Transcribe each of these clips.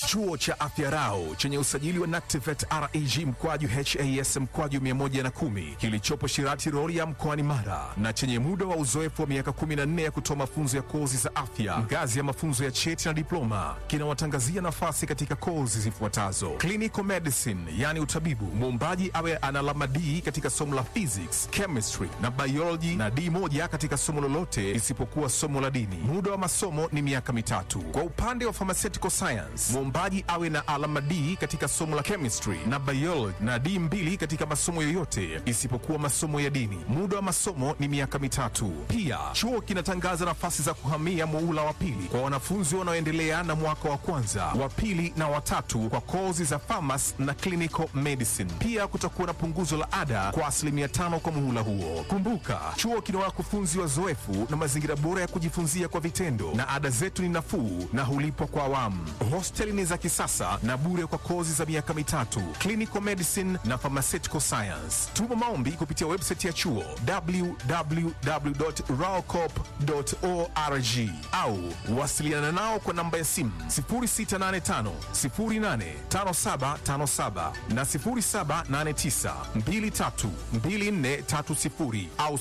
Chuo cha Afya Rau chenye usajili wa NACTIVATE reg mkwaju has mkwaju 110 kilichopo Shirati Rorya mkoani Mara na chenye muda wa uzoefu wa miaka 14 ya kutoa mafunzo ya kozi za afya ngazi ya mafunzo ya cheti na diploma kinawatangazia nafasi katika kozi zifuatazo: clinical medicine, yani utabibu, muombaji awe ana alama D katika somo la physics, chemistry na biology na D moja katika somo lolote isipokuwa somo la dini. Muda wa masomo ni miaka mitatu. Kwa upande wa pharmaceutical science, muombaji awe na alama D katika somo la chemistry na biology na D mbili katika masomo yoyote isipokuwa masomo ya dini. Muda wa masomo ni miaka mitatu. Pia chuo kinatangaza nafasi za kuhamia muula wa pili kwa wanafunzi wanaoendelea na mwaka wa kwanza, wa pili na watatu kwa kozi za pharmacy na clinical medicine. Pia kutakuwa na punguzo la ada kwa asilimia tano kwa muhula huo. Kumbuka, chuo kina wakufunzi wazoefu na mazingira bora ya kujifunzia kwa vitendo, na ada zetu ni nafuu na hulipwa kwa awamu. Hosteli ni za kisasa na bure kwa kozi za miaka mitatu, clinical medicine na pharmaceutical science. Tuma maombi kupitia website ya chuo www.raocop.org au wasiliana nao kwa namba ya simu 0685 085757 na 0789 232430 au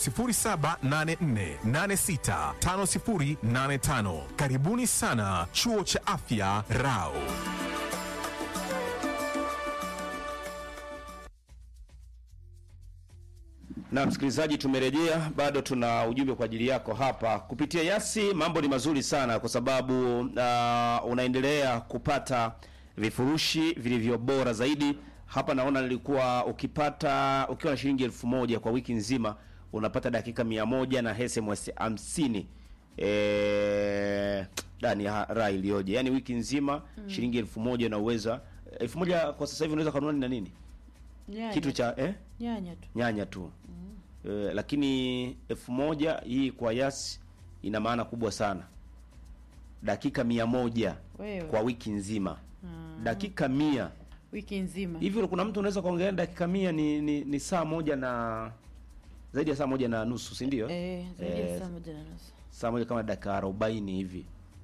0784865085. Karibuni sana Chuo cha Afya Rao. Na msikilizaji, tumerejea, bado tuna ujumbe kwa ajili yako hapa kupitia Yasi. Mambo ni mazuri sana kwa sababu uh, unaendelea kupata vifurushi vilivyo bora zaidi. Hapa naona nilikuwa ukipata ukiwa na shilingi elfu moja kwa wiki nzima unapata dakika mia moja na SMS hamsini eh, ndani ya raha iliyoje! Yaani wiki nzima shilingi elfu moja na uweza elfu moja kwa sasa hivi unaweza kununua nini na nini Nyanya. kitu cha eh? nyanya tu. nyanya tu eh, lakini elfu moja hii kwa Yas ina maana kubwa sana. Dakika mia moja Wewe. kwa wiki nzima dakika mia Wiki nzima. hivi. Kuna mtu unaweza kuongelea dakika mia ni, ni, ni saa moja na zaidi ya saa moja na nusu, si ndio? Eh, zaidi ya Eh, saa moja na nusu. saa moja kama dakika arobaini hivi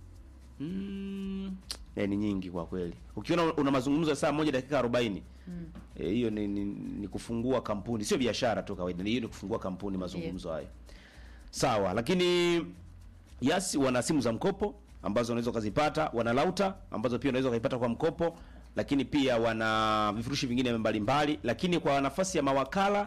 mm, eh, ni nyingi kwa kweli. Ukiona una mazungumzo ya saa moja dakika arobaini eh, hiyo ni, ni, ni kufungua kampuni, sio biashara tu kawaida, ni hiyo ni kufungua kampuni mazungumzo hayo. Sawa, lakini Yas wana simu za mkopo ambazo unaweza ukazipata, wana lauta ambazo pia unaweza ukaipata kwa mkopo, lakini pia wana vifurushi vingine mbalimbali, lakini kwa nafasi ya mawakala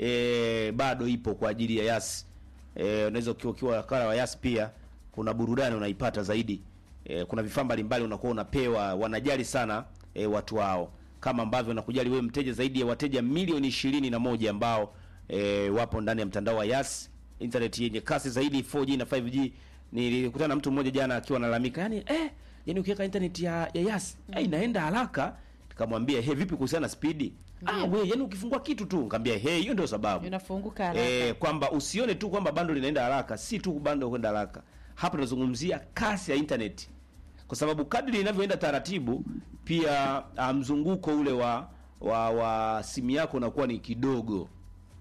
e, bado ipo kwa ajili ya Yas. E, unaweza ukiwa ukiwa wakala wa Yas pia kuna burudani unaipata zaidi. E, kuna vifaa mbalimbali unakuwa unapewa, wanajali sana e, watu wao kama ambavyo nakujali wewe mteja, zaidi ya wateja milioni ishirini na moja ambao e, wapo ndani ya mtandao wa Yas, internet yenye kasi zaidi 4G na 5G. Nilikutana na mtu mmoja jana akiwa analalamika, yani eh, yani ukiweka internet ya, ya Yas eh, inaenda haraka. Nikamwambia he, vipi kuhusiana na spidi? Ah, we yani ukifungua kitu tu, nikamwambia he, hiyo ndio sababu Inafunguka haraka. Eh, kwamba usione tu kwamba bando linaenda haraka, si tu bando kwenda haraka. Hapa tunazungumzia kasi ya internet, kwa sababu kadri inavyoenda taratibu, pia ah, mzunguko ule wa wa, wa simu yako unakuwa ni kidogo.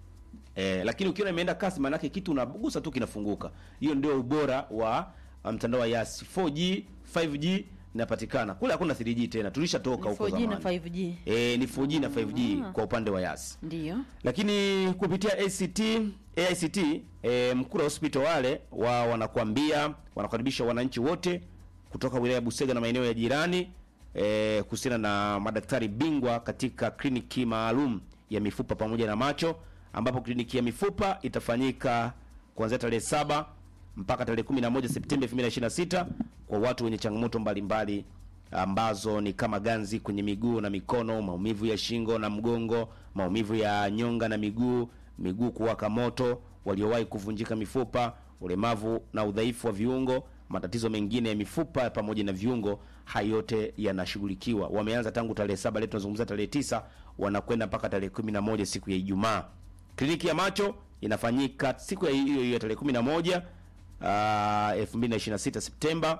Eh, lakini ukiona imeenda kasi, maana yake kitu unagusa tu kinafunguka. Hiyo ndio ubora wa ah, mtandao wa Yas. 4G, 5G inapatikana kule, hakuna 3G tena, tulishatoka huko 4G na zamani. 5G. Eh, ni 4G na 5G kwa upande wa Yas Ndio. lakini kupitia ACT AICT e, Mkura Hospital wale wa wanakuambia wanakaribisha wananchi wote kutoka wilaya ya Busega na maeneo ya jirani e, kuhusiana na madaktari bingwa katika kliniki maalum ya mifupa pamoja na macho, ambapo kliniki ya mifupa itafanyika kuanzia tarehe saba mpaka tarehe 11 Septemba 2026 kwa watu wenye changamoto mbalimbali ambazo ni kama ganzi kwenye miguu na mikono, maumivu ya shingo na mgongo, maumivu ya nyonga na miguu, miguu kuwaka moto, waliowahi kuvunjika mifupa, ulemavu na udhaifu wa viungo, matatizo mengine ya mifupa pamoja na viungo, hayo yote yanashughulikiwa. Wameanza tangu tarehe saba, leo tunazungumzia tarehe tisa, wanakwenda mpaka tarehe 11 siku ya Ijumaa. Kliniki ya macho inafanyika siku ya hiyo hiyo tarehe 11 uh, 2026 Septemba